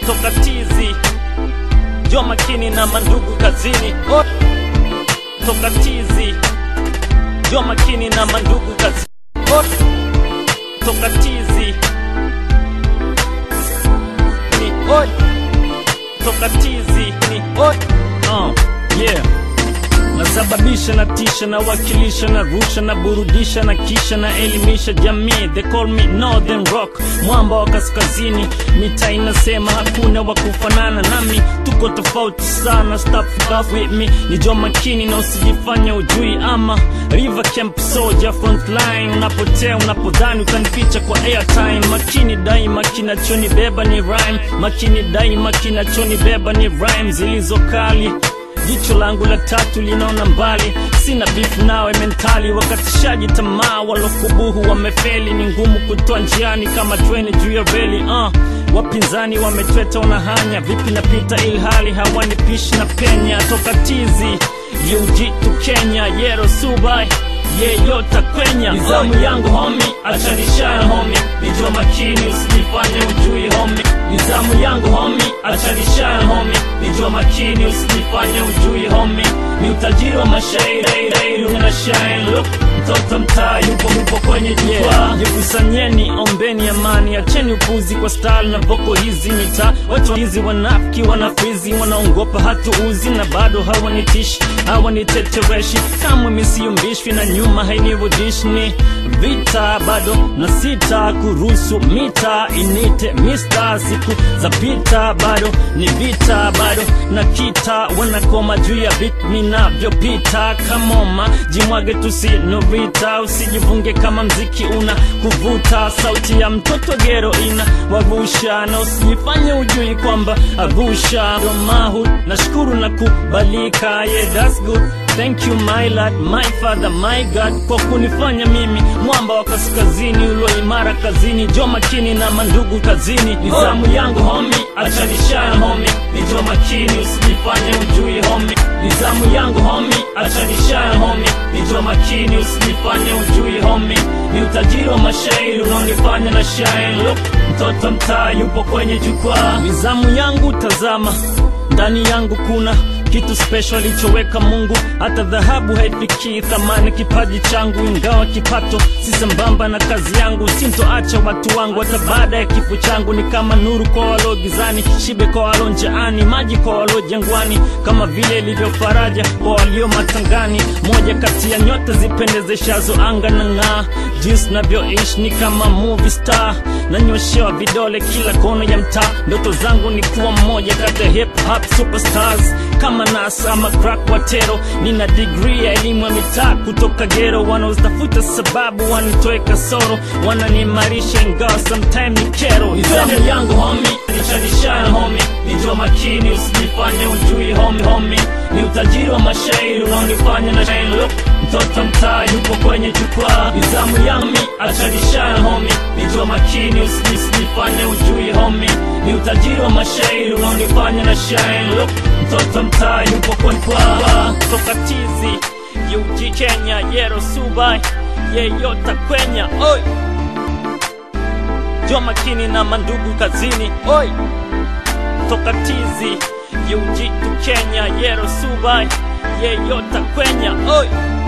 toka tizi jua makini na mandugu kazini Oi. toka tizi jua makini na mandugu kazini Oi. toka tizi ni Oi. toka tizi ni Oi. Uh, yeah nasababisha na tisha na wakilisha na rusha na burudisha na kisha na elimisha jamii they call me northern rock mwamba wa kaskazini mita inasema hakuna wa kufanana nami tuko tofauti sana stop stuff with me ni jo makini na usijifanya ujui ama river camp soldier front line unapotea unapodhani utanificha kwa airtime makini daima kinachonibeba ni rhyme makini daima kinachonibeba ni rhyme zilizokali jicho langu la tatu linaona mbali sina bifu nawe mentali wakatishaji tamaa walokubuhu wamefeli ni ngumu kutoa njiani kama treni juu ya reli uh. wapinzani wametweta wanahanya vipi napita ilhali hawanipishi na penya toka tizi yujitu kenya yero subai yeyota kwenya nizamu yangu homi achanishaya homi nijua makini usijifanye ujui homi nizamu yangu homi achanishaya homi nijua makini usijifanye ujui homi ni utajiri wa mashairi una shine look mtoto mtaa yupo yupo kwenye jukwaa jikusanyeni ombeni amani acheni upuzi kwa style na voko hizi mitaa watu hizi wanafiki wanafizi wanaongopa hatuuzi na bado hawanitishi hawanitetereshi kamwe misiyumbishwi na nyuma hainirudishi ni vita bado na sita kuruhusu mita inite mista siku za pita bado ni vita bado na kita wanakoma juu ya bit minavyopita kamoma jimwage tusinovita usijivunge kama mziki una kuvuta sauti ya mtoto gero ina wavusha na usijifanye ujui kwamba avusha romahu nashukuru na kubalika yeah, that's good Thank you my lord, my father, my God kwa kunifanya mimi mwamba wa kaskazini ulo imara kazini, jo makini na mandugu kazini. Nizamu yangu homi, achanishaya homi, ni jo makini usijifanye ujui homi. Nizamu yangu homi, achanishaya homi, ni jo makini usijifanye ujui homi. Ni utajiri wa mashairi unaonifanya na shine. Look, mtoto mtaa yupo kwenye jukwaa. Nizamu yangu tazama, ndani yangu kuna kitu special alichoweka Mungu, hata dhahabu haifikii thamani kipaji changu, ingawa kipato si sambamba na kazi yangu. Sintoacha watu wangu hata baada ya kifo changu, ni kama nuru kwa walio gizani, shibe kwa walio njaani, maji kwa walio jangwani, kama vile ilivyo faraja kwa walio matangani. Moja kati ya nyota zipendezeshazo anga na ng'aa, jinsi navyoishi ni kama movie star, nanyoshewa vidole kila kona ya mtaa. Ndoto zangu ni kuwa mmoja kati ya hip hop superstars kama Nas ama crack watero. Nina degree ya elimu ya mitaa kutoka gero, wanaotafuta sababu wanitoe kasoro, wananiimarisha ingawa sometime ni kero. Nizamu yangu homi, nichanishana homi, nijua makini usijifanye ujui homi homi, ni utajiri wa mashairi unaonifanya na shine look mtoto mtaa yupo kwenye jukwaa. Nizamu yangu achanishana homi, nijua makini usijifanye ujui homi, ni utajiri wa mashairi unaonifanya na shine look mtoto mtaa yupo kwenye jukwaa. Toka tizi yuji Kenya yero subai yeyota kwenya oi jua makini na mandugu kazini oi toka tizi yujitu Kenya yero subai yeyota kwenya oi